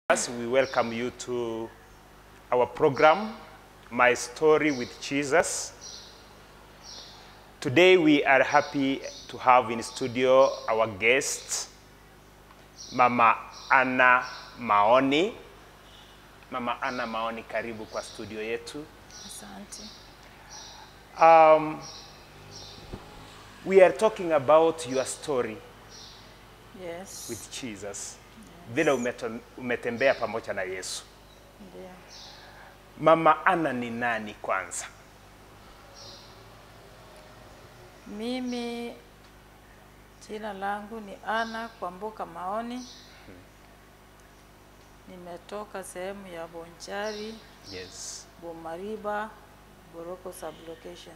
As we welcome you to our program, My Story with Jesus. Today we are happy to have in studio our guest, Mama Anna Maoni. Mama Anna Maoni, karibu kwa studio yetu. Asante. Um, we are talking about your story Yes. with Jesus, vile umeto- umetembea pamoja na Yesu. Ndio. Mama Anna ni nani kwanza? Mimi jina langu ni Ana Kwamboka Maoni. Nimetoka sehemu ya Bonchari, Yes. Bomariba, Boroko sublocation.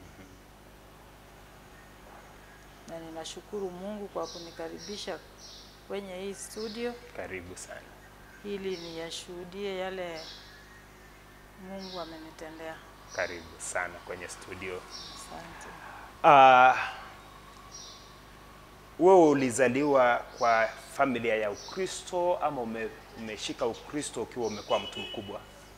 Na ninashukuru Mungu kwa kunikaribisha kwenye hii studio Karibu sana. ili niyashuhudie yale Mungu amenitendea. Karibu sana kwenye studio. Asante. Uh, wewe ulizaliwa kwa familia ya Ukristo ama ume, umeshika Ukristo ukiwa umekuwa mtu mkubwa?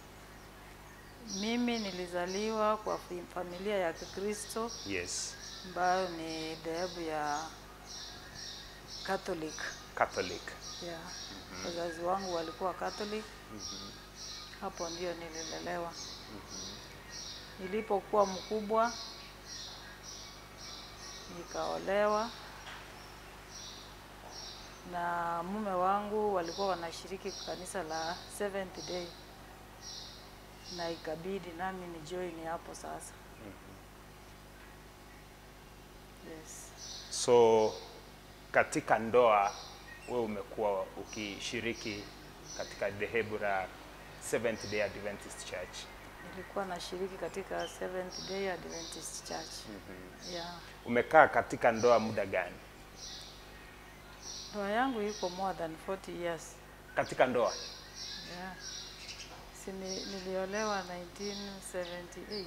Mimi nilizaliwa kwa fi- familia ya Kikristo Yes. ambayo ni dhehebu ya Catholic. Catholic. Yeah. Wazazi wangu walikuwa Catholic. Hapo ndio nililelewa. Nilipokuwa mkubwa nikaolewa na mume wangu walikuwa wanashiriki kanisa la Seventh Day na ikabidi nami ni join hapo sasa. Yes. So katika ndoa wewe umekuwa ukishiriki katika dhehebu la Seventh Day Adventist Church. Nilikuwa nashiriki katika Seventh Day Adventist Church. Yeah. Umekaa katika ndoa muda gani? Ndoa yangu iko more than 40 years. Katika ndoa Yeah. Si ni- niliolewa 1978.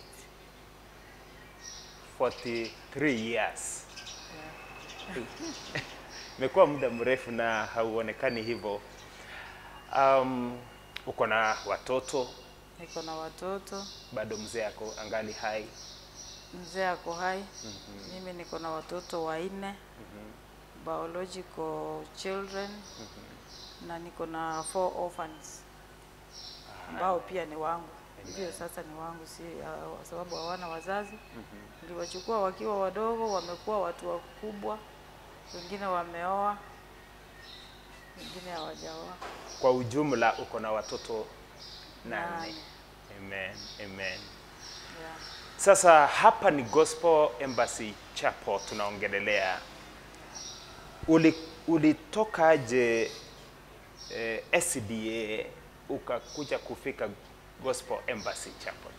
43 years. Yeah. Imekuwa muda mrefu na hauonekani hivyo. Um, uko na watoto Niko na watoto, bado, mzee ako angali hai. mzee ako hai. Mimi niko na watoto wanne biological children na niko na four orphans ambao pia ni wangu, ndio sasa ni wangu, si kwa sababu hawana wazazi. Niliwachukua wakiwa wadogo, wamekuwa watu wakubwa, wengine wameoa, wengine hawajaoa. Kwa ujumla uko na watoto nane. Nane. Amen, amen. Yeah. Sasa hapa ni Gospel Embassy Chapel tunaongelelea. Uli, ulitokaje eh, SDA ukakuja kufika Gospel Embassy Chapel?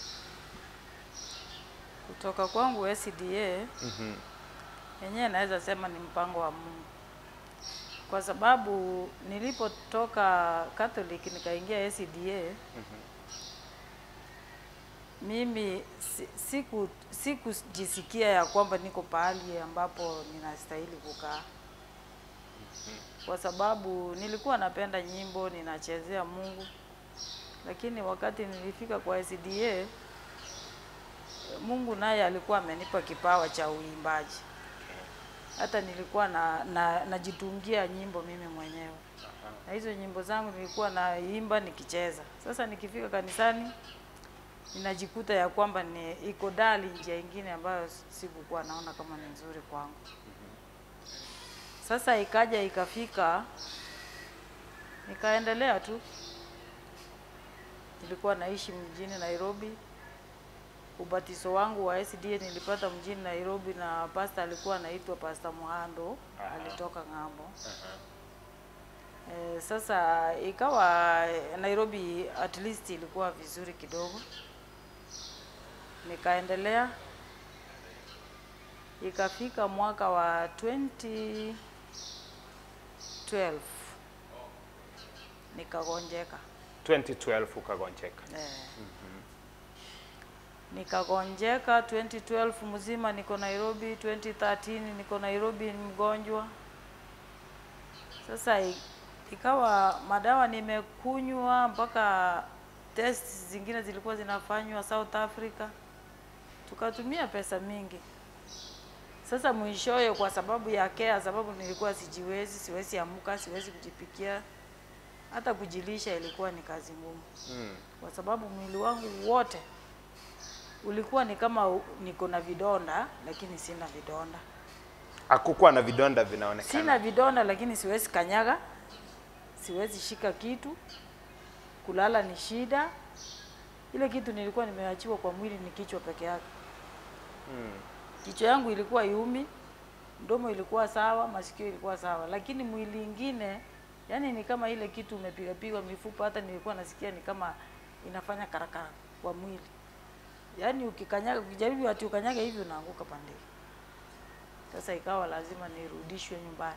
Kutoka kwangu SDA yenyewe naweza sema ni mpango wa Mungu, kwa sababu nilipotoka Catholic nikaingia SDA mimi si- siku sikujisikia ya kwamba niko pahali ambapo ninastahili kukaa, kwa sababu nilikuwa napenda nyimbo, ninachezea Mungu, lakini wakati nilifika kwa SDA Mungu naye alikuwa amenipa kipawa cha uimbaji. Hata nilikuwa na, na najitungia nyimbo mimi mwenyewe, na hizo nyimbo zangu nilikuwa naimba nikicheza. Sasa nikifika kanisani ninajikuta ya kwamba ni iko dali njia ingine ambayo sikukuwa naona kama ni nzuri kwangu. Sasa ikaja ikafika, nikaendelea tu. Nilikuwa naishi mjini Nairobi, ubatizo wangu wa SDA nilipata mjini Nairobi na pasta alikuwa anaitwa Pasta Muhando, Aha. alitoka ng'ambo. Eh, sasa ikawa eh, Nairobi at least ilikuwa vizuri kidogo, nikaendelea ikafika mwaka wa 2012 nikagonjeka 2012 ukagonjeka. eh. Nikagonjeka 2012 mzima, niko Nairobi. 2013 niko Nairobi, ni mgonjwa. Sasa i- ikawa madawa nimekunywa mpaka test zingine zilikuwa zinafanywa South Africa, tukatumia pesa mingi. Sasa mwishowe, kwa sababu ya care, sababu nilikuwa sijiwezi, siwezi amka, siwezi kujipikia, hata kujilisha ilikuwa ni kazi ngumu, Mm. kwa sababu mwili wangu wote ulikuwa ni kama u- niko na vidonda, lakini sina vidonda. Hakukuwa na vidonda vinaonekana. Sina vidonda lakini siwezi kanyaga, siwezi shika kitu, kulala ni shida. Ile kitu nilikuwa nimeachiwa kwa mwili ni kichwa peke yake. Mm. Kichwa yangu ilikuwa iumi, mdomo ilikuwa sawa, masikio ilikuwa sawa, lakini mwili ingine, yani ni kama ile kitu umepiga pigwa mifupa. Hata nilikuwa nasikia ni kama inafanya karakara kwa mwili, yani ukikanyaga, ukijaribu ati ukanyaga hivi unaanguka pande. Sasa ikawa lazima nirudishwe nyumbani.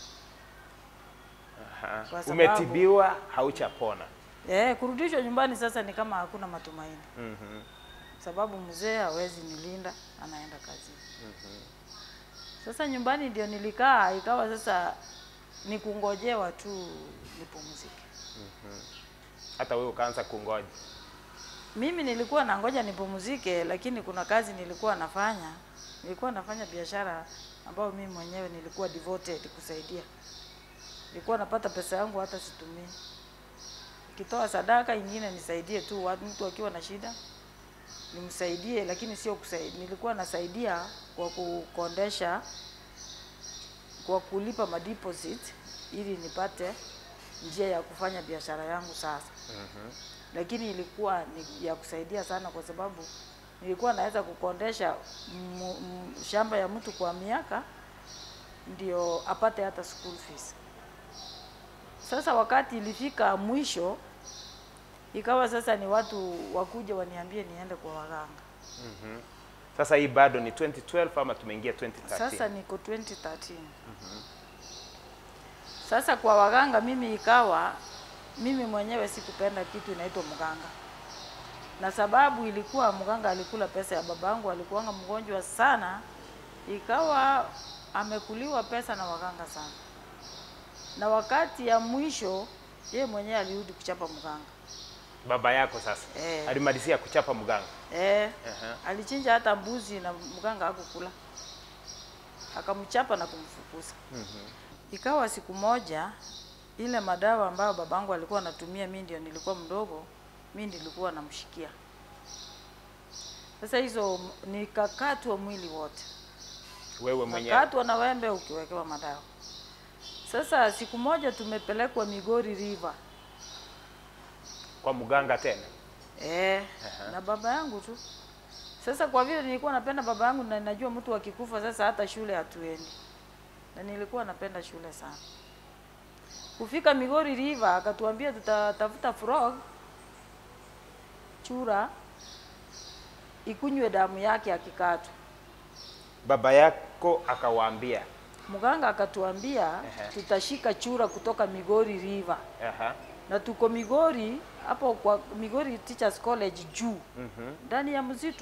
Aha. Kwa sababu- Umetibiwa hauchapona. Eh, kurudishwa nyumbani sasa ni kama hakuna matumaini, Mhm. sababu mzee hawezi nilinda, anaenda kazini. Sasa nyumbani ndio nilikaa, ikawa sasa ni kungojewa tu nipumzike. Hata wewe ukaanza kungoja. Mimi nilikuwa nangoja nipumzike, lakini kuna kazi nilikuwa nafanya. Nilikuwa nafanya biashara ambayo mimi mwenyewe nilikuwa devoted kusaidia. Nilikuwa napata pesa yangu hata situmii. Nikitoa sadaka ingine nisaidie tu watu, mtu akiwa na shida nimsaidie, lakini sio kusaidia. Nilikuwa nasaidia kwa kukondesha, kwa kulipa madeposit ili nipate njia ya kufanya biashara yangu sasa lakini ilikuwa ni ya kusaidia sana kwa sababu nilikuwa naweza kukondesha m- m- shamba ya mtu kwa miaka ndio apate hata school fees. Sasa wakati ilifika mwisho, ikawa sasa ni watu wakuja waniambie niende kwa waganga. Sasa hii bado ni 2012 ama tumeingia 2013? Sasa niko 2013. Sasa kwa waganga mimi ikawa mimi mwenyewe sikupenda kitu inaitwa mganga, na sababu ilikuwa mganga alikula pesa ya babangu, alikuwanga mgonjwa sana, ikawa amekuliwa pesa na waganga sana, na wakati ya mwisho yeye mwenyewe alirudi kuchapa mganga. Baba yako sasa Eh. alimalizia kuchapa mganga. Eh, Aha. alichinja hata mbuzi na mganga hakukula, akamchapa na kumfukuza. Ikawa siku moja ile madawa ambayo babangu alikuwa anatumia, mimi ndio nilikuwa mdogo, mimi nilikuwa namshikia. Sasa hizo nikakatwa mwili wote, Wewe mwenyewe. nakatwa na wembe ukiwekewa madawa. Sasa siku moja tumepelekwa Migori River Kwa mganga tena. Eh, na baba yangu tu. Sasa kwa vile nilikuwa napenda baba yangu na najua mtu akikufa sasa hata shule hatuendi. Na nilikuwa napenda shule sana. Kufika Migori River akatuambia tutatafuta frog chura ikunywe damu yake akikatwa. Baba yako akawaambia. Mganga akatuambia Ehe. tutashika chura kutoka Migori River. Aha. Na tuko Migori hapo kwa Migori Teachers College juu Mhm. ndani ya msitu.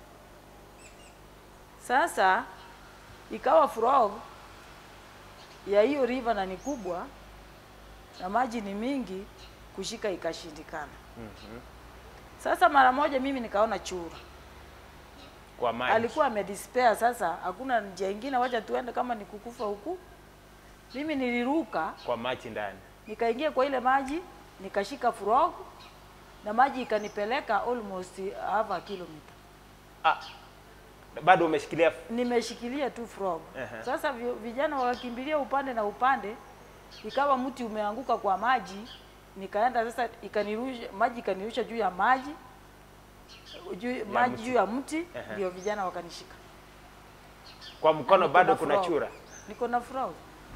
Sasa ikawa frog ya hiyo river na ni kubwa na maji ni mingi, kushika ikashindikana. Sasa mara moja mimi nikaona chura Kwa maji. alikuwa amedespair. Sasa hakuna njia ingine, wacha tuende, kama ni kukufa huku. Mimi niliruka Kwa maji ndani. nikaingia kwa ile maji nikashika frog na maji ikanipeleka almost half a kilometer. Ah. Bado umeshikilia nimeshikilia tu frog. Ehe. Sasa vi- vijana wakakimbilia upande na upande, ikawa mti umeanguka kwa maji, nikaenda sasa, ikanirusha maji ikanirusha juu ya maji juu, maji mti. juu ya mti, Ehe. ndio vijana wakanishika. kwa mkono Niko bado na kuna frog. chura. Niko na frog.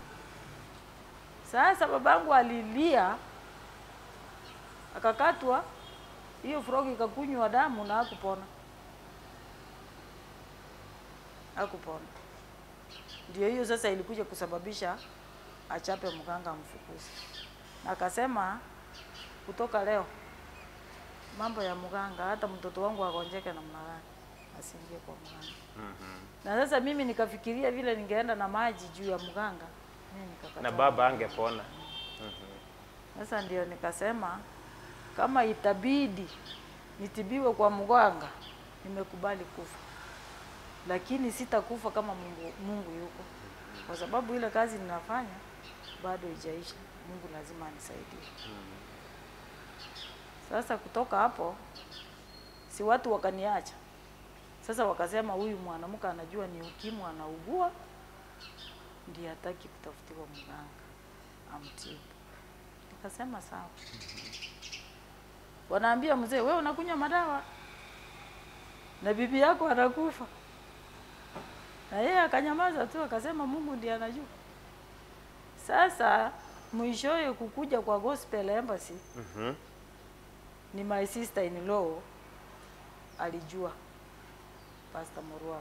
Sasa babangu alilia, akakatwa, hiyo frog ikakunywa damu na hakupona, hakupona. Ndio hiyo sasa ilikuja kusababisha achape mganga amfukuze, na akasema kutoka leo mambo ya mganga, hata mtoto wangu agonjeke namna gani asiingie kwa mganga. Na sasa mimi nikafikiria vile ningeenda na maji juu ya mganga, mimi nikakataa. Na baba angepona. Sasa ndio nikasema kama itabidi nitibiwe kwa mganga, nimekubali kufa, lakini sitakufa kama Mungu, Mungu yuko, kwa sababu ile kazi ninafanya bado haijaisha. Mungu lazima anisaidie. Sasa kutoka hapo, si watu wakaniacha. Sasa wakasema huyu mwanamke anajua ni ukimwi anaugua, ndiye hataki kutafutiwa mganga amtibu. Nikasema sawa. Wanaambia mzee, wewe unakunywa madawa na bibi yako anakufa, na yeye akanyamaza tu, akasema Mungu ndiye anajua. Sasa mwishowe kukuja kwa Gospel Embassy Mhm. ni my sister in law alijua Pastor Murwa.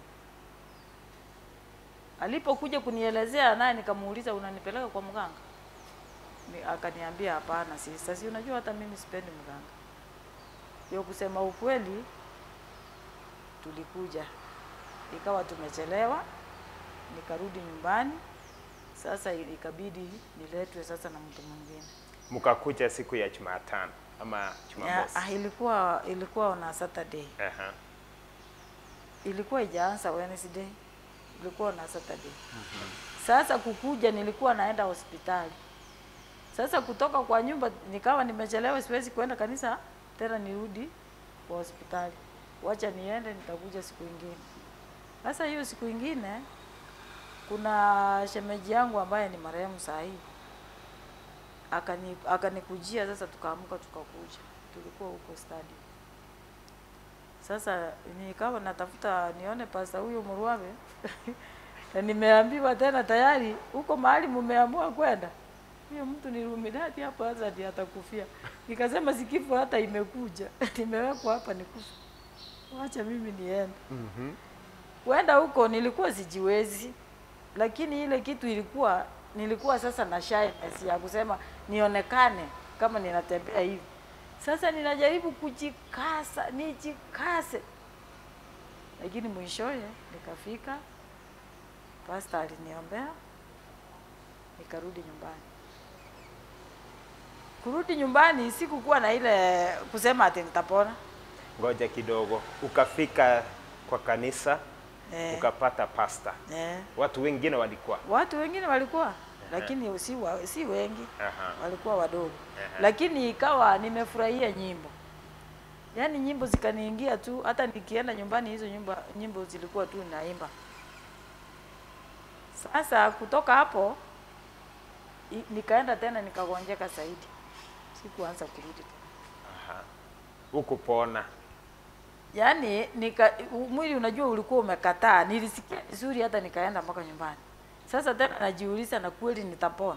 Alipokuja kunielezea naye nikamuuliza unanipeleka kwa mganga? Ni, akaniambia hapana sister, si unajua hata mimi sipendi mganga. Hiyo kusema ukweli tulikuja. Ikawa tumechelewa, nikarudi nyumbani. Sasa ikabidi niletwe sasa na mtu mwingine. Mkakuja siku ya Jumatano ama Ya, Jumamosi? ah, ilikuwa ilikuwa na Saturday. Aha. ilikuwa ijaanza Wednesday, ilikuwa na Saturday. Sasa kukuja, nilikuwa naenda hospitali. Sasa kutoka kwa nyumba nikawa nimechelewa, siwezi kwenda kanisa tena, nirudi kwa hospitali, wacha niende, nitakuja siku ingine. Sasa hiyo siku ingine kuna shemeji yangu ambaye ni marehemu saa hii akani akanikujia, sasa tukaamka tukakuja, tulikuwa huko stadium. Sasa nikawa natafuta nione pasta huyo Murwabe na nimeambiwa tena tayari huko mahali mumeamua kwenda, huyo mtu ni Illuminati hapo, sasa ndiye atakufia. Nikasema sikifu hata imekuja nimewekwa hapa nikufa, wacha mimi niende. Mhm. Kwenda huko nilikuwa sijiwezi, lakini ile kitu ilikuwa nilikuwa sasa na shyness ya kusema nionekane kama ninatembea hivi. Sasa ninajaribu kujikasa, nijikase, lakini mwishowe nikafika, pasta aliniombea, nikarudi nyumbani. Kurudi nyumbani sikukuwa na ile kusema ati nitapona. Ngoja kidogo, ukafika kwa kanisa Eh, ukapata pasta. eh. Watu wengine walikuwa Watu wengine walikuwa lakini si, wa, si wengi Aha. walikuwa wadogo Aha. lakini ikawa nimefurahia nyimbo yaani nyimbo zikaniingia tu hata nikienda nyumbani hizo nyimbo, nyimbo zilikuwa tu naimba sasa kutoka hapo i- nikaenda tena nikagonjeka zaidi sikuanza kurudi tena Aha. Hukupona. yaani nika u- mwili unajua ulikuwa umekataa nilisikia vizuri hata nikaenda mpaka nyumbani sasa tena najiuliza na kweli nitapona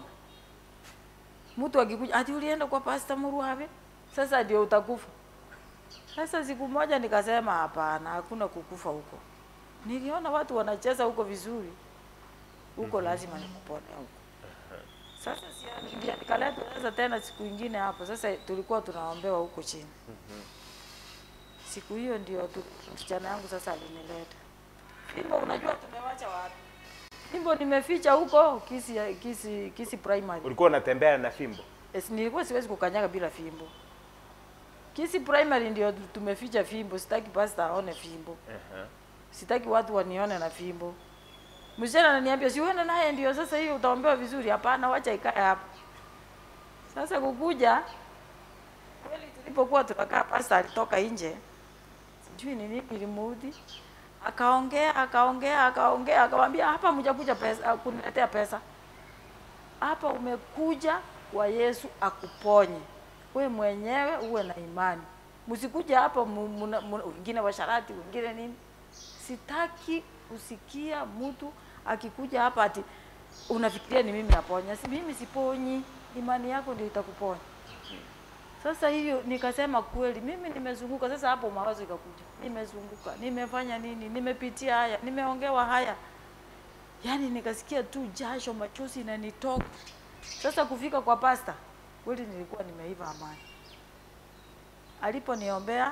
mtu akikuja ati ulienda kwa pasta Murwabe sasa ndio utakufa sasa siku moja nikasema hapana hakuna kukufa huko niliona watu wanacheza huko vizuri huko lazima nikupone huko sasa si ndio nikaletwa sasa tena siku ingine hapo sasa tulikuwa tunaombewa huko chini siku hiyo ndio tu msichana yangu sasa alinileta fimbo unajua tumewacha wapi fimbo nimeficha huko kisi kisi kisi primary Ulikuwa unatembea na fimbo? Yes, nilikuwa siwezi kukanyaga bila fimbo kisi primary ndio tumeficha fimbo sitaki pastor aone fimbo Aha. sitaki watu wanione na fimbo msichana ananiambia si uende naye ndio sasa hiyo utaombewa vizuri hapana wacha ikae hapa sasa kukuja kweli tulipokuwa tunakaa pasta alitoka nje sijui ni nini ilimuudhi akaongea akaongea akaongea akamwambia hapa mjakuja pesa kuniletea pesa hapa umekuja kwa Yesu akuponye we mwenyewe uwe na imani msikuja hapa mu- muna- muna- wengine washarati wengine nini sitaki kusikia mtu akikuja hapa ati unafikiria ni mimi naponya si mimi siponyi imani yako ndio itakuponya sasa hiyo nikasema kweli mimi nimezunguka sasa hapo mawazo ikakuja nimezunguka nimefanya nini nimepitia haya nimeongewa haya yaani nikasikia tu jasho machozi inanitoka sasa kufika kwa pasta kweli nilikuwa nimeiva amani aliponiombea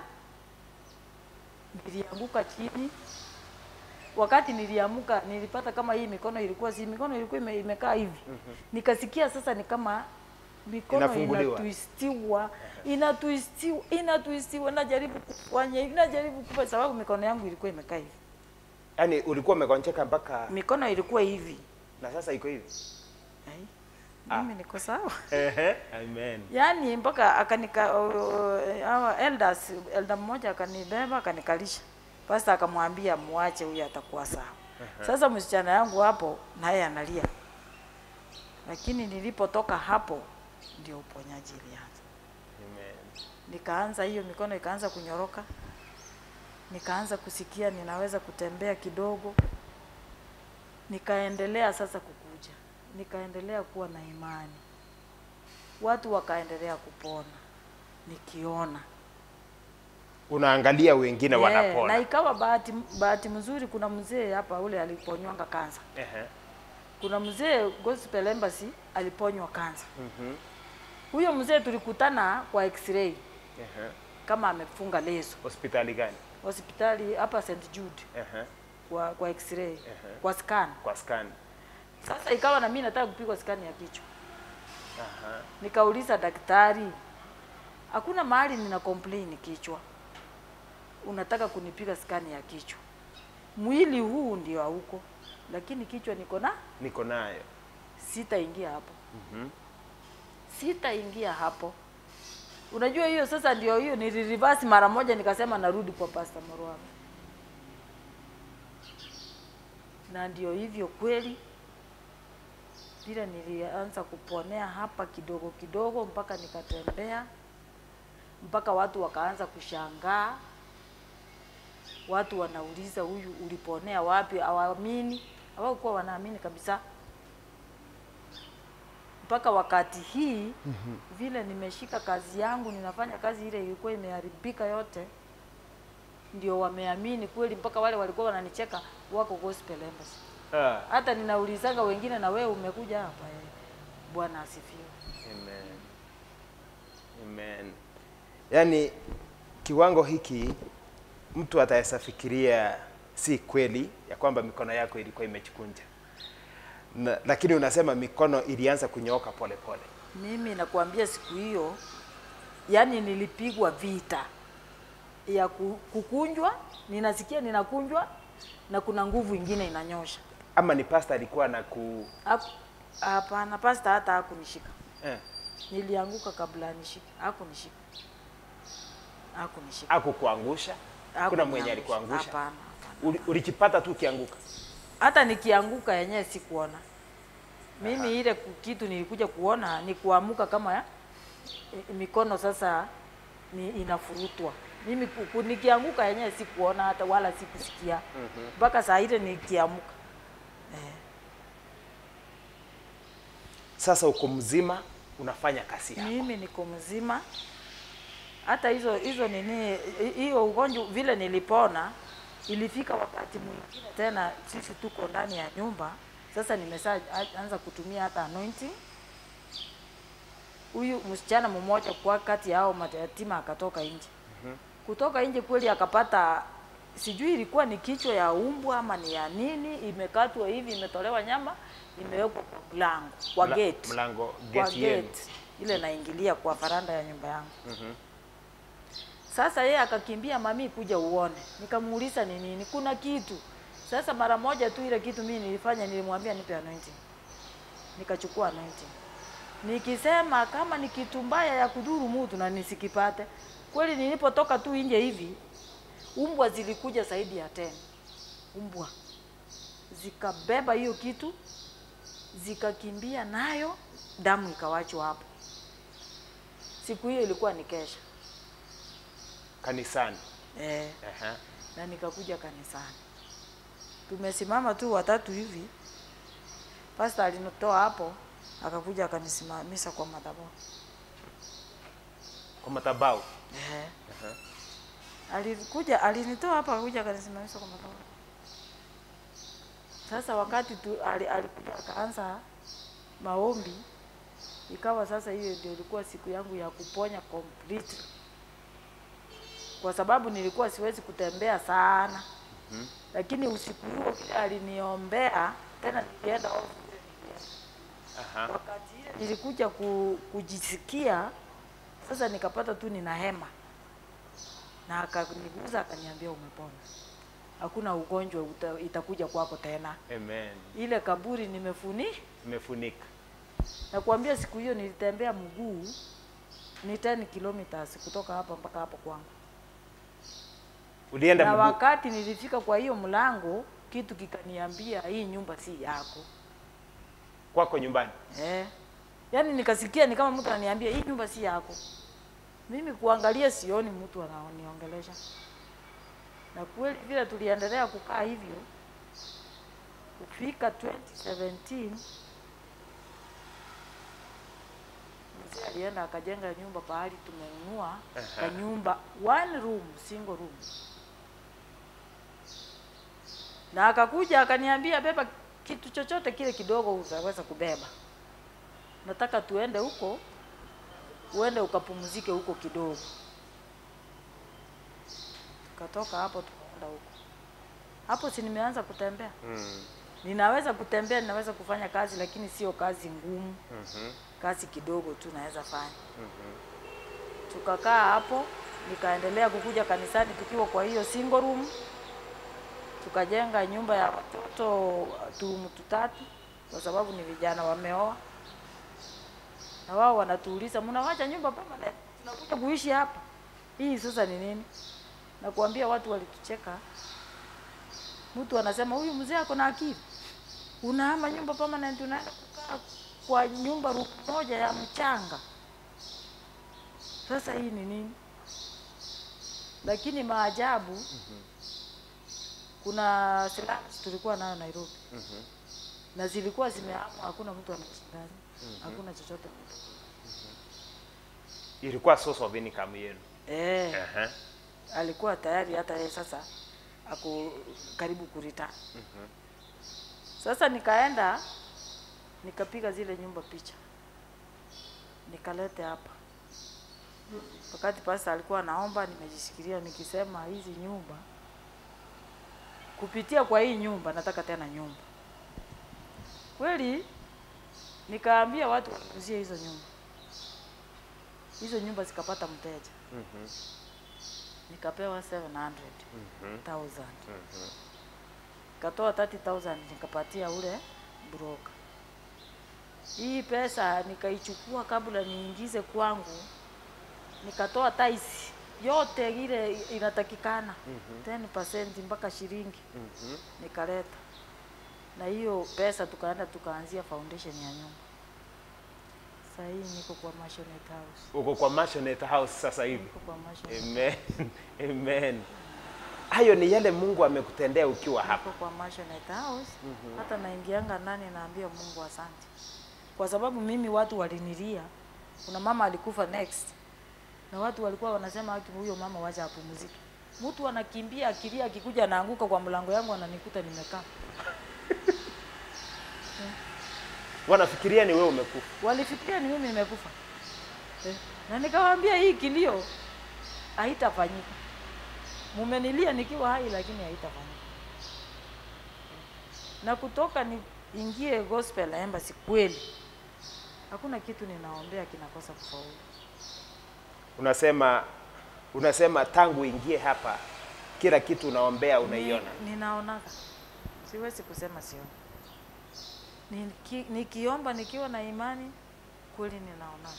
nilianguka chini wakati niliamuka nilipata kama hii mikono ilikuwa si mikono ilikuwa ime, imekaa hivi nikasikia sasa ni kama mikono Inafunguliwa. inatwistiwa inatwistiwa inatwistiwa najaribu kufanya hivi najaribu kufanya sababu mikono yangu ilikuwa imekaa hivi Yaani ulikuwa umekoncheka mpaka mikono ilikuwa hivi na sasa iko hivi. Ai, mimi niko sawa Ehe. Amen. yaani mpaka akanika uh, uh, hawa elders elder mmoja akanibeba akanikalisha pasta akamwambia muache huyu atakuwa sawa sasa msichana yangu hapo naye analia lakini nilipotoka hapo ndio uponyaji ilianza Amen. nikaanza hiyo mikono ikaanza kunyoroka nikaanza kusikia ninaweza kutembea kidogo nikaendelea sasa kukuja nikaendelea kuwa na imani watu wakaendelea kupona nikiona Unaangalia wengine Yeah, na wanapona. ikawa bahati bahati mzuri kuna mzee hapa ule aliponywanga kansa Ehe. kuna mzee gospel embassy aliponywa kansa Mhm. huyo mzee tulikutana kwa x-ray Ehe. kama amefunga leso Hospitali gani? hospitali hapa St Jude Ehe. kwa kwa x-ray kwa scan Kwa scan. sasa ikawa na mimi nataka kupigwa scan ya kichwa Aha. nikauliza daktari hakuna mahali nina complain kichwa unataka kunipiga scan ya kichwa mwili huu ndio hauko lakini kichwa niko na Niko nayo. sitaingia hapo Mhm. sitaingia hapo unajua hiyo sasa ndio hiyo nilireverse mara moja nikasema narudi kwa Pastor Morwami na ndio hivyo kweli vile nilianza kuponea hapa kidogo kidogo mpaka nikatembea mpaka watu wakaanza kushangaa watu wanauliza huyu uliponea wapi hawaamini hawakuwa wanaamini kabisa mpaka wakati hii vile nimeshika kazi yangu ninafanya kazi ile ilikuwa imeharibika yote ndio wameamini kweli mpaka wale walikuwa wananicheka wako gospel embassy Ah. hata ninaulizanga wengine na wewe umekuja hapa eh. bwana asifiwe Amen. Amen. Yaani kiwango hiki mtu ataweza fikiria si kweli ya kwamba mikono yako ilikuwa imechikunja. Na, lakini unasema mikono ilianza kunyooka pole pole. mimi nakuambia siku hiyo yani nilipigwa vita ya ku- kukunjwa ninasikia ninakunjwa na kuna nguvu ingine inanyosha Ama ni pasta alikuwa na ku Haku- hapana pasta hata hakunishika eh, nilianguka kabla anishike hakunishika hakunishika akukuangusha. Kuna Hakuniangusha. mwenye alikuangusha. hapana hapana Uli- Ulijipata tu ukianguka. hata nikianguka yenyewe sikuona mimi ile ku- kitu nilikuja kuona ni kuamuka kama ya, i- mikono sasa ni inafurutwa mimi ku- ku- nikianguka yenyewe sikuona hata wala sikusikia mpaka saa ile nikiamuka eh. Sasa uko mzima unafanya kazi yako. mimi niko mzima hata hizo hizo nini hi- hiyo ugonjwa vile nilipona ilifika wakati mwingine tena sisi tuko ndani ya nyumba sasa nimesa anza kutumia hata anointing huyu msichana mmoja kwa kati yao mayatima akatoka nje kutoka nje kweli akapata sijui ilikuwa ni kichwa ya umbwa ama ni ya nini imekatwa hivi imetolewa nyama imewekwa kwa mlango kwa Mla- gate Mlango kwa gate yenu. gate ile naingilia kwa faranda ya nyumba yangu sasa yeye akakimbia mami kuja uone nikamuuliza ni nini kuna kitu sasa mara moja tu ile kitu mimi nilifanya nilimwambia nipe anointing nikachukua anointing nikisema kama ni kitu mbaya ya kudhuru mtu na nisikipate kweli nilipotoka tu nje hivi umbwa zilikuja zaidi ya tena umbwa zikabeba hiyo kitu zikakimbia nayo damu ikawachwa hapo siku hiyo ilikuwa ni kesha Kanisani. eh, Aha. na nikakuja kanisani tumesimama tu watatu hivi pasta alinitoa hapo akakuja akanisimamisha kwa madhabahu Kwa madhabahu. eh. Aha. alikuja alinitoa hapa akakuja akanisimamisha kwa madhabahu sasa wakati tu ali- alikuja akaanza maombi ikawa sasa hiyo ndio ilikuwa siku yangu ya kuponya completely kwa sababu nilikuwa siwezi kutembea sana Mhm. lakini usiku huo vile aliniombea tena nilienda off vile nilienda. Aha. wakati ile nilikuja ku, kujisikia sasa, nikapata tu nina hema na akaniguza akaniambia, umepona, hakuna ugonjwa uta, itakuja kwako tena. Amen. Ile kaburi nimefuni Imefunika. Nakwambia siku hiyo nilitembea mguu ni 10 kilometers kutoka hapa mpaka hapo kwangu, Ulienda na mguu. wakati nilifika kwa hiyo mlango, kitu kikaniambia hii nyumba si yako kwako nyumbani. eh. Yaani nikasikia ni kama mtu ananiambia hii nyumba si yako. Mimi kuangalia sioni mtu anaoniongelesha, na kweli vile tuliendelea kukaa hivyo kufika 2017 mzee alienda akajenga nyumba pahali tumenunua Aha. kanyumba one room single room, na akakuja akaniambia, beba kitu chochote kile kidogo utaweza kubeba, nataka tuende huko, uende ukapumzike huko kidogo. Tukatoka hapo tukaenda huko. Hapo si nimeanza kutembea, Mm. ninaweza kutembea, ninaweza kufanya kazi, lakini sio kazi ngumu Mhm. kazi kidogo tu naweza fanya. Tukakaa hapo, nikaendelea kukuja kanisani tukiwa kwa hiyo single room. Tukajenga nyumba ya watoto turumu tutatu, kwa sababu ni vijana wameoa, na wao wanatuuliza mnawacha nyumba permanent, tunakuja kuishi hapa. Hii sasa ni nini? Nakuambia watu walitucheka. Mtu anasema huyu mzee ako na akili, unahama nyumba permanent, unaenda kukaa kwa nyumba room moja ya mchanga. Sasa hii ni nini? Lakini maajabu, kuna slums tulikuwa nayo Nairobi Mhm. na zilikuwa zimehamwa, hakuna mtu anaishi ndani, hakuna chochote. Ilikuwa source of income yenu. Eh, Aha. alikuwa tayari hata yeye sasa ako karibu kurita. Sasa nikaenda nikapiga zile nyumba picha nikalete hapa. Wakati pasta alikuwa anaomba, nimejisikilia nikisema hizi nyumba, kupitia kwa hii nyumba nataka tena nyumba. Kweli nikaambia watu wauzie hizo nyumba, hizo nyumba zikapata mteja Mhm. nikapewa 700,000 Mhm. nikatoa 30,000 nikapatia ule broker. Hii pesa nikaichukua kabla niingize kwangu, nikatoa taisi yote ile inatakikana 10% mpaka shilingi Mhm. nikaleta, na hiyo pesa tukaenda tukaanzia foundation ya nyumba. Sasa hii niko kwa Mashonet House, Uko kwa Mashonet House sasa hivi. niko kwa Mashonet Amen. Amen. Hayo ni yale Mungu amekutendea ukiwa hapa. Niko kwa Mashonet House hata naingianga ndani naambia Mungu asante, kwa sababu mimi watu walinilia. Kuna mama alikufa next, na watu walikuwa wanasema haki, huyo mama wacha apumzike. Mtu anakimbia akilia, akikuja anaanguka kwa mlango yangu, ananikuta nimekaa. Wanafikiria ni wewe umekufa. Walifikiria ni mimi nimekufa eh. Na nikawaambia hii kilio haitafanyika. Mumenilia nikiwa hai, lakini haitafanyika. Na kutoka niingie gospel embassy, kweli hakuna kitu ninaombea kinakosa kufaulu. Unasema unasema tangu ingie hapa kila kitu unaombea unaiona. Ni, ninaonaga, siwezi kusema sioni. Niki, nikiomba nikiwa na imani kweli ninaonaga.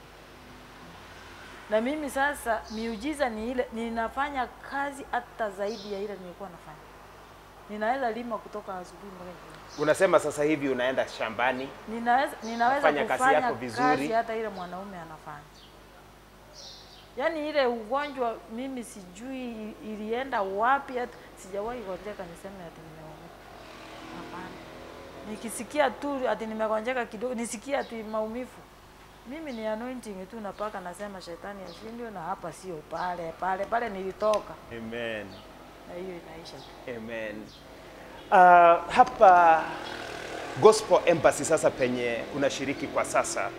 Na mimi sasa miujiza ni ile, ninafanya kazi hata zaidi ya ile nilikuwa nafanya. Ninaweza lima kutoka asubuhi mpaka jioni. Unasema sasa hivi unaenda shambani. Ninaweza, ninaweza Fanya kazi kufanya yako vizuri. kazi hata ile mwanaume anafanya. Yaani ile ugonjwa mimi sijui i- ilienda wapi, hata sijawahi gonjeka niseme ati nimeumwa. Hapana. Nikisikia tu ati nimegonjeka kidogo, nisikia ati maumivu. Mimi ni anointing tu napaka, nasema shetani ashindwe, na hapa sio pale pale pale nilitoka, Amen. na hiyo inaisha tu. Amen. Uh, hapa Gospel Embassy sasa penye unashiriki kwa sasa,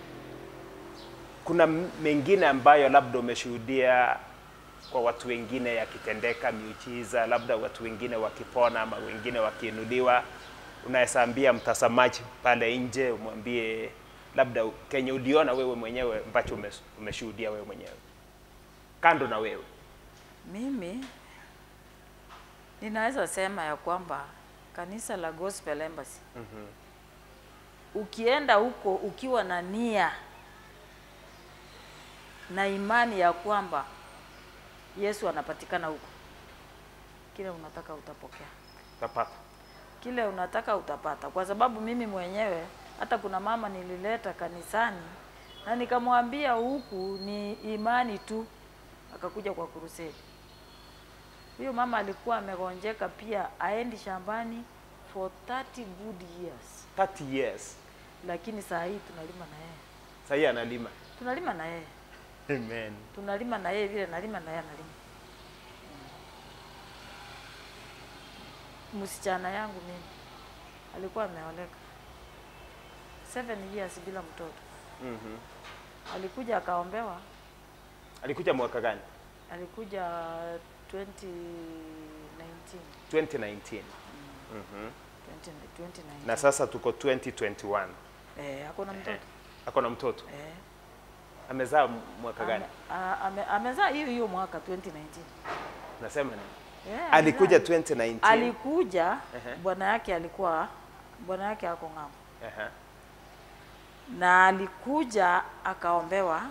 kuna m- mengine ambayo labda umeshuhudia kwa watu wengine yakitendeka miujiza, labda watu wengine wakipona ama wengine wakiinuliwa. unaweza ambia mtazamaji pale nje, umwambie labda kenye uliona wewe mwenyewe ambacho umes- umeshuhudia wewe mwenyewe kando na wewe? Mimi ninaweza sema ya kwamba kanisa la Gospel Embassy ukienda huko ukiwa na nia na imani ya kwamba Yesu anapatikana huko, kile unataka utapokea, Utapata. kile unataka utapata, kwa sababu mimi mwenyewe hata kuna mama nilileta kanisani na nikamwambia huku ni imani tu, akakuja kwa kuruseli. Huyo mama alikuwa amegonjeka pia, aendi shambani for 30 good years, 30 years. lakini saa hii tunalima na yeye, Sasa hii analima. tunalima na yeye, Amen. tunalima na yeye vile nalima na yeye analima. Msichana yangu mimi alikuwa ameoleka seven years bila mtoto, Mhm. alikuja akaombewa, Alikuja mwaka gani? alikuja 2019 2019. Mhm. 20, 2019 Na sasa tuko 2021. eh, hakuna mtoto Ako na mtoto. eh. Amezaa mwaka gani? Ame- a- ame- amezaa hiyo hiyo mwaka 2019 Nasema nini? eh, Alikuja amezaa. 2019. alikuja Ehe. bwana yake alikuwa bwana yake ako ng'ambo Aha. na alikuja akaombewa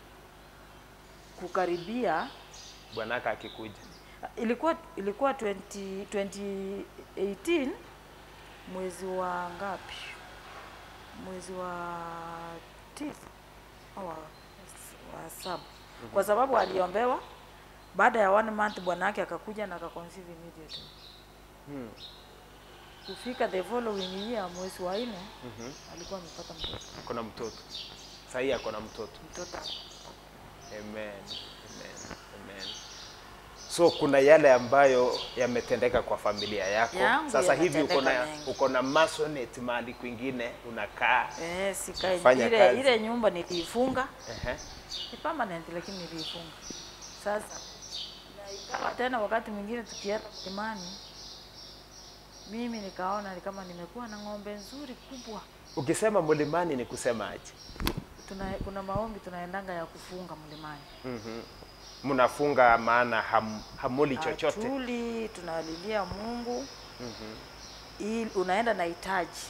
kukaribia Bwanaka akikuja. ilikuwa ilikuwa 20, 2018 mwezi wa ngapi mwezi wa tisa au wa, wa saba kwa sababu aliombewa baada ya one month bwana yake akakuja na akaconceive immediately Hmm. kufika the following year mwezi wa nne Mhm. alikuwa amepata mtoto Ako na mtoto. Sasa hii ako na mtoto. mtoto Amen. Amen. Amen. So kuna yale ambayo yametendeka kwa familia yako. Yangu Sasa hivi uko na yametendeka mengi. uko na masonet mahali kwingine unakaa. eh, sikae Fanya ile kazi. ile nyumba niliifunga Ehe. ni permanent lakini niliifunga. Sasa na ikawa tena wakati mwingine tukienda mlimani, mimi nikaona ni kama nimekuwa na ng'ombe nzuri kubwa. Ukisema mlimani ni kusema aje? Tuna, kuna maombi tunaendanga ya kufunga mlimani, Mhm. Mnafunga maana ham, hamuli chochote. Hatuli, tunalilia Mungu Mhm. ili unaenda na hitaji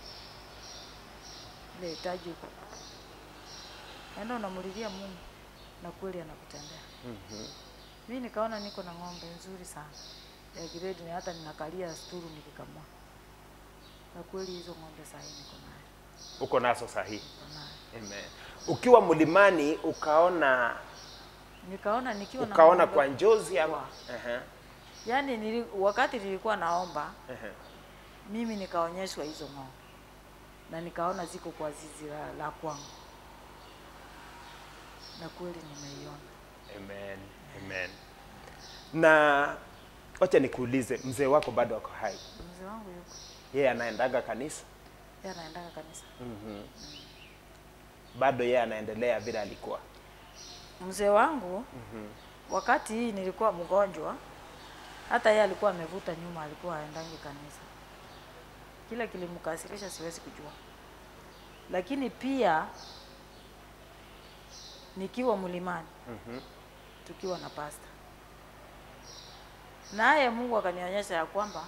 ile hitaji uko naenda unamulilia Mungu na kweli anakutendea. Mhm. Mimi nikaona niko na ng'ombe nzuri sana ya grade, na hata ninakalia sturu nikikamua, na kweli hizo ng'ombe saa hii niko nayo, Uko nazo sahihi. niko nayo. Amen. Ukiwa mlimani ukaona Nikaona nikiwa na ukaona ng'ombe- kwa njozi ama Wa. Ehe. yani nili, wakati nilikuwa naomba Ehe. mimi nikaonyeshwa hizo ng'ombe na nikaona ziko kwa zizi la, la kwangu, na kweli nimeiona. Amen. Amen. Na wacha nikuulize, mzee wako bado ako hai? Mzee wangu yuko Yeye anaendaga kanisa? yeye anaendaga kanisa. Mhm. Bado yeye anaendelea vile alikuwa? Mzee wangu wakati hii nilikuwa mgonjwa, hata yeye alikuwa amevuta nyuma, alikuwa aendangi kanisa. Kila kilimkasirisha siwezi kujua, lakini pia nikiwa mlimani Mhm. tukiwa na pasta, naye Mungu akanionyesha ya kwamba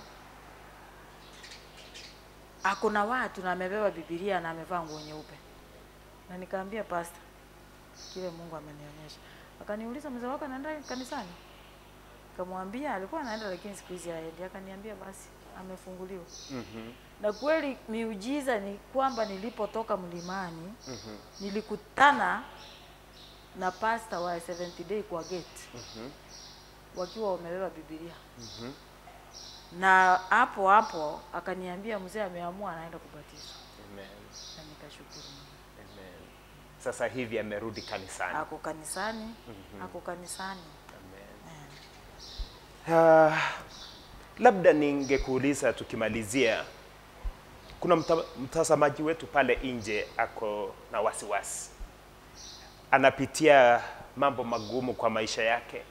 akuna watu na amebeba Biblia na amevaa nguo nyeupe, na nikaambia pasta kile Mungu amenionyesha. Akaniuliza, mzee wako anaenda kanisani? Kamwambia alikuwa anaenda lakini siku hizi haendi. Akaniambia basi amefunguliwa. Mhm. Na kweli miujiza ni kwamba nilipotoka mlimani Mhm. nilikutana na pasta wa 70 day kwa gate Mhm. wakiwa wamebeba Biblia, Mhm. na hapo hapo akaniambia mzee ameamua anaenda kubatizwa, Amen. na nikashukuru Mungu. Amen. Sasa hivi amerudi kanisani. Ako kanisani, ako kanisani. Amen. Eh. Ah, labda ningekuuliza tukimalizia, kuna mta, mtazamaji wetu pale nje ako na wasiwasi, anapitia mambo magumu kwa maisha yake,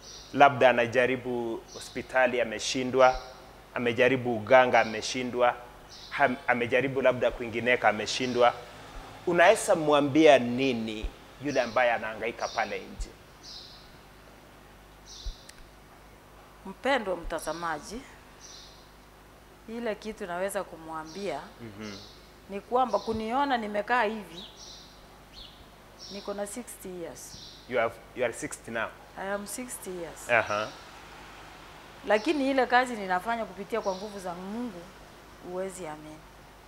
labda anajaribu hospitali ameshindwa, amejaribu uganga ameshindwa, ham- amejaribu labda kwingineka ameshindwa, unaweza mwambia nini yule ambaye anahangaika pale nje? Mpendwa mtazamaji, ile kitu naweza kumwambia ni kwamba kuniona nimekaa hivi, niko na 60 years. You, have, you are 60 now. I am 60 years. Aha. Lakini ile kazi ninafanya kupitia kwa nguvu za Mungu, huwezi amini.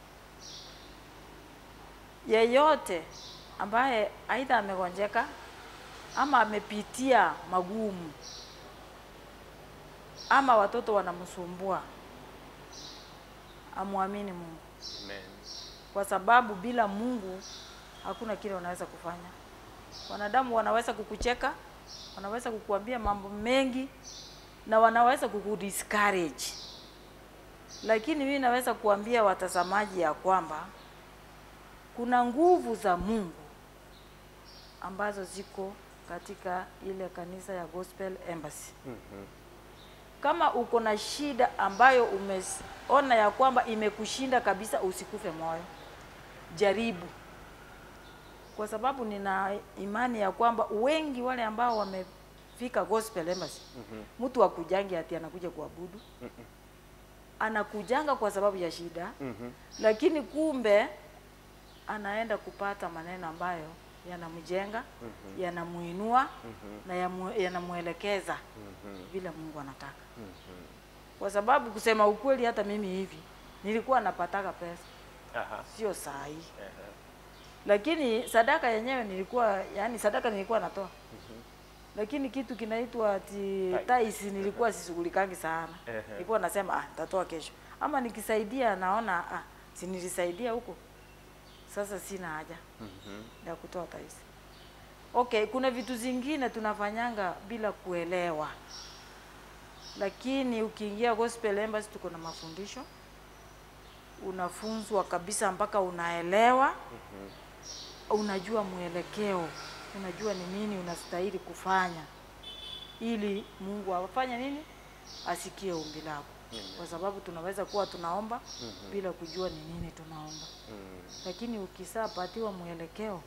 Yeyote ambaye aidha amegonjeka ama amepitia magumu ama watoto wanamsumbua, amwamini Mungu, Amen. kwa sababu bila Mungu hakuna kile unaweza kufanya. Wanadamu wanaweza kukucheka, wanaweza kukuambia mambo mengi na wanaweza kukudiscourage, lakini mimi naweza kuambia watazamaji ya kwamba kuna nguvu za Mungu ambazo ziko katika ile kanisa ya Gospel Embassy. Kama uko na shida ambayo umeona ya kwamba imekushinda kabisa, usikufe moyo, jaribu, kwa sababu nina imani ya kwamba wengi wale ambao wamefika Gospel Embassy, mtu akujangi ati anakuja kuabudu, anakujanga kwa sababu ya shida, lakini kumbe anaenda kupata maneno ambayo yanamjenga, yanamuinua na yamu- yanamwelekeza vile Mungu anataka. Kwa sababu kusema ukweli, hata mimi hivi nilikuwa napataka pesa, Aha. sio saa hii, Aha. lakini sadaka yenyewe nilikuwa, yani sadaka nilikuwa natoa, lakini kitu kinaitwa ati tais nilikuwa sishughulikangi sana. Ehe. Nilikuwa nasema ah, nitatoa kesho, ama nikisaidia naona ah, si nilisaidia huko, sasa sina haja ya kutoa tais. Okay, kuna vitu zingine tunafanyanga bila kuelewa, lakini ukiingia Gospel Embassy tuko na mafundisho, unafunzwa kabisa mpaka unaelewa, unajua mwelekeo, unajua ni nini unastahili kufanya ili Mungu afanye nini, asikie ombi lako, kwa sababu tunaweza kuwa tunaomba bila kujua ni nini tunaomba lakini ukisapatiwa mwelekeo,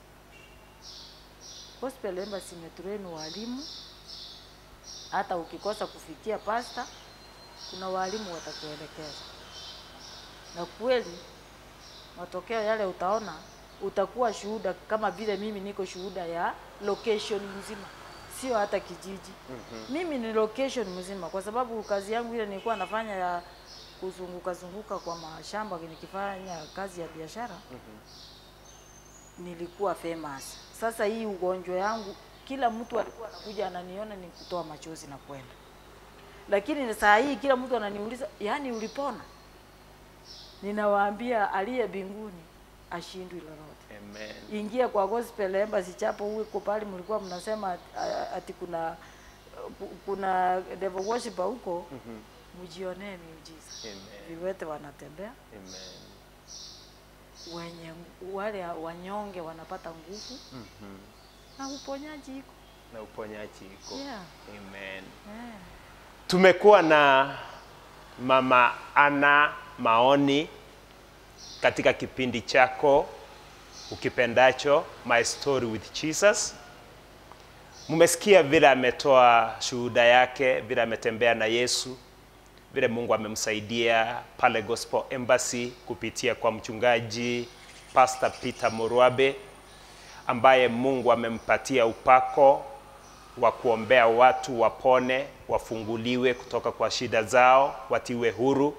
Gospel Embassy imetrain walimu, hata ukikosa kufikia pasta, kuna walimu watakuelekeza, na kweli matokeo yale utaona, utakuwa shuhuda, kama vile mimi niko shuhuda ya location mzima, sio hata kijiji. Mimi ni location mzima, kwa sababu kazi yangu ile nilikuwa nafanya ya kuzunguka zunguka kwa mashamba nikifanya kazi ya biashara nilikuwa famous. Sasa hii ugonjwa yangu, kila mtu alikuwa anakuja ananiona ni kutoa machozi na kwenda, lakini saa hii kila mtu ananiuliza, yaani ulipona? Ninawaambia aliye mbinguni ashindwi lolote. Amen. Ingia kwa Gospel Embassy chapo huko pale mlikuwa mnasema ati, ati kuna kuna devil worshiper huko, mjionee miujiza. Amen. Viwete wanatembea, Amen. wenye wale wanyonge wanapata nguvu na uponyaji iko. Na uponyaji iko. Yeah. Amen. Eh. Tumekuwa na Mama Ana Maoni katika kipindi chako ukipendacho My Story with Jesus. Mmesikia vile ametoa shuhuda yake, vile ametembea na Yesu, vile Mungu amemsaidia pale Gospel Embassy kupitia kwa mchungaji Pastor Peter Morwabe ambaye Mungu amempatia upako wa kuombea watu wapone, wafunguliwe kutoka kwa shida zao, watiwe huru.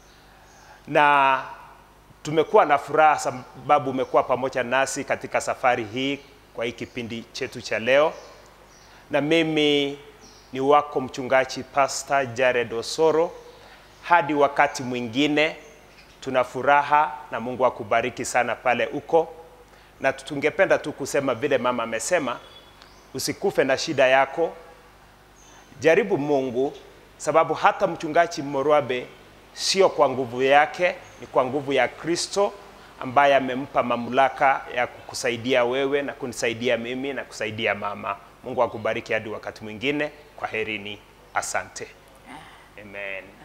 Na tumekuwa na furaha sababu umekuwa pamoja nasi katika safari hii kwa hii kipindi chetu cha leo, na mimi ni wako mchungaji Pastor Jared Osoro. Hadi wakati mwingine, tuna furaha na Mungu akubariki sana pale uko, na tungependa tu kusema vile mama amesema, usikufe na shida yako, jaribu Mungu, sababu hata mchungaji Morwabe sio kwa nguvu yake, ni kwa nguvu ya Kristo ambaye amempa mamlaka ya kukusaidia wewe na kunisaidia mimi na kusaidia mama. Mungu akubariki hadi wakati mwingine. Kwa herini, asante. Amen.